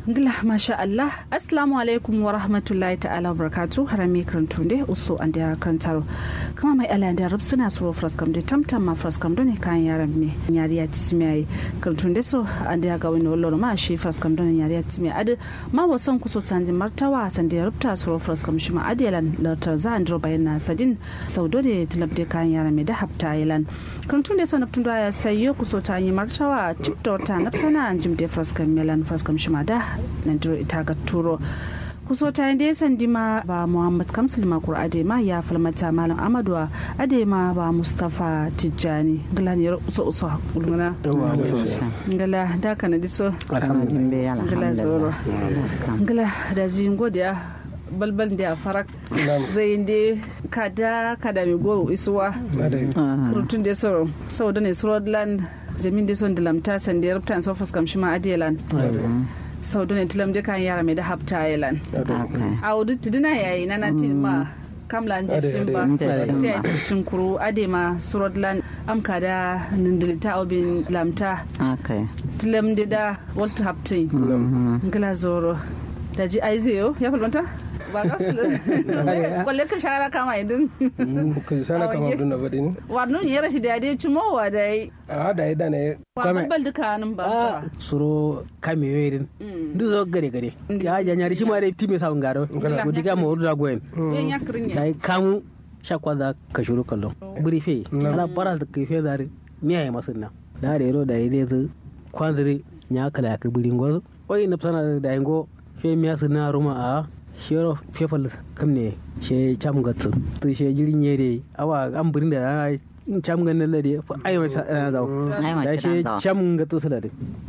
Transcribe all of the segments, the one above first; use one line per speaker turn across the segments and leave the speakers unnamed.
ngila masha Allah assalamu alaikum wa rahmatullahi ta'ala wa barakatu harami karantu ne uso an da karantaro kama mai ala da rub suna suro fraskam da tamtam ma fraskam ne kan yaran me yari ya tismi karantu ne so an da ga wani wallo ma shi fraskam don yari ya tismi adu ma wasan kuso tanji martawa san da rubta suro fraskam shi ma adilan lautar za an dro bayan na sadin saudo da talabde kan yaran me da hafta ilan karantu ne so naftun da ya sayo kuso tanji martawa tiktok ta nafsana an jimde fraskam melan fraskam shi ma da nan ita ga turo kuso ta yi sandi ma ba muhammad kamsul makur adema ya falmata malam amaduwa adema ba mustapha tijjani gala ne uso uso ulmana gala da kana diso gala zoro gala da jin godiya balbal da farak zai yi kada kada mi go isuwa rutun da soro sau da ne surodland jamin da son da lamta sandi rubtan sofas kamshi ma adiyalan sau da tilam de kan yara mai da hapta island a wudu tuduna yayi na na ma kamla da shimba ta shin kuru ade ma surodland amka da nindilita obin lamta tilam de da walta haptin ngila zoro da ji aizeyo ya falmanta ba ka su kwalle ka shara kama idin
ka shara kama idin na badi ne
warnu ya rashi da dai cimo wa da yi
a da yi da ne
kwame bal duka nan ba
suro kame yoyin ndu zo gare gare ya ja nyari shi ma dai time sa ngaro ko diga mo da goyen
yan yakrin ya
dai kamu shakwa da ka shuru kallo buri fe ala para da kai fe dare miya ya masunna da da yero da yi dai kwanziri nya kala ka buri ngozo oyi na sana da yango fe miya sunna ruma a shero fefal kam ne she cham gatsu to she jirin yere awa an burin da cham gan nan da ai mai sa da da she cham gatsu su da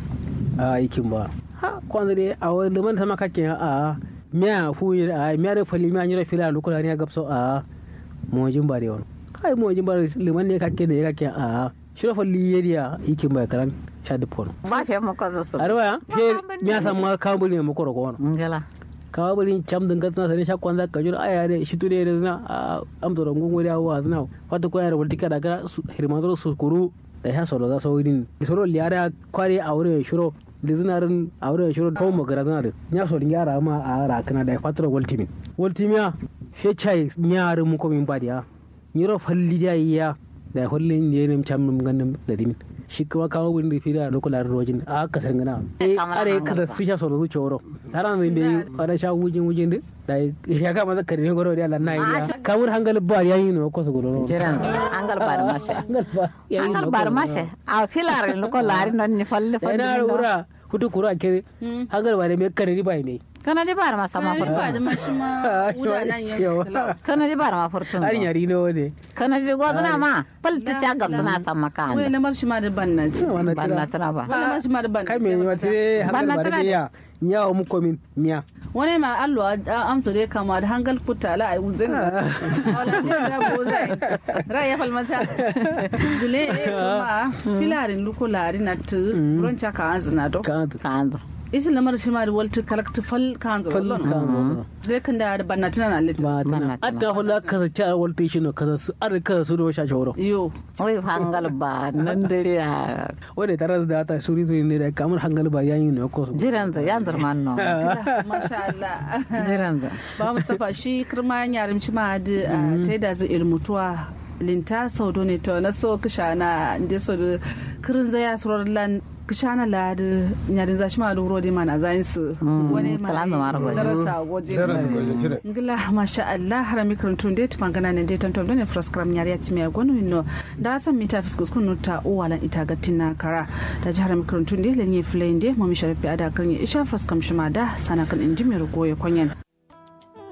a ikin ba ha kwanda dai a wani liman sama kake a miya fu a miya da fali miya nyira fila lokula ne gapso a mojin ba da wani kai mojin ba liman ne kake da kake a shiro fali yeriya ikin ba karan sha dupon
ba fe mu kaza su
arwa fe miya sama kambuli ne mu koro ko
ngala
kawa bari cam din gatna sane shakwan za ka jura aya de shi tude de na amto ron gungo da wa na wata ko yar wulti kada gara hirmandro su kuru da ya solo za so widin solo liara kware aure shuro lizinarin aure shuro ko magara zana de nya so yara ma a ra kana da fatro wultimin wultimiya fe chai nyaaru mu ko min badiya nyiro falli da iya da hollin ne nem cham num gandum da dimin shi kuma kawo wurin da fi da lokular rojin a aka san gana are kada su sha solo zuciya wuro tara mai bai fara sha wujin wujin din da ya kama da kare goro da Allah na yi kamun hangal ba yayi no ko su goro
jiran hangal bar mashe hangal bar mashe a filar ko lari non ni falle
falle na wura hutu kura kere hangal ba da me kare riba ne
kana di bar ma sama
furtun kana di bar ma
kana di bar ma furtun
har yari ne wone
kana di godana ma palta cha gam sana sama kan
wai lamar shi ma da bannat
bannat na ba
lamar shi ma da bannat
kai me wata hangal ba da ya yawo mu komin miya
wani ma allo amso dai kama da hangal kutta la ai uzin wala ne da bozai ra ya falmata dule kuma filarin lukularin na tu roncha ka azna do
ka
anzo
isi lamar shi ma da walta kalakta fal kan zo
fal kan zo
dai kan da banna tana na lit
ba tana adda hula ka ta walta shi no kaza su ar ka su do sha shoro
yo
oi hangal ba nan dare ya
wanda tare da ta suri suri ne da kamar hangal ba yayin ne ko
jiran za yan man no
masha Allah
jiran za
ba mu safa shi kirma yarim shi ma da ta da zai ilmutuwa linta sau ne to na so kishana inde so da kirin zaya surar lan kishana la da nyarin za shi ma da wuro mana zayin su wani ma darasa waje ngila masha Allah har mi kirin tun dai tupangana ne dai tantom ne fraskram nyari atimi agonu no da san mita fiskus kunu ta uwalan ita gatina kara da jihar mi kirin tun dai lenye flende mu mi sharafi ada kan isha fraskam shima da sana kan inji mi rugo ya kwanyan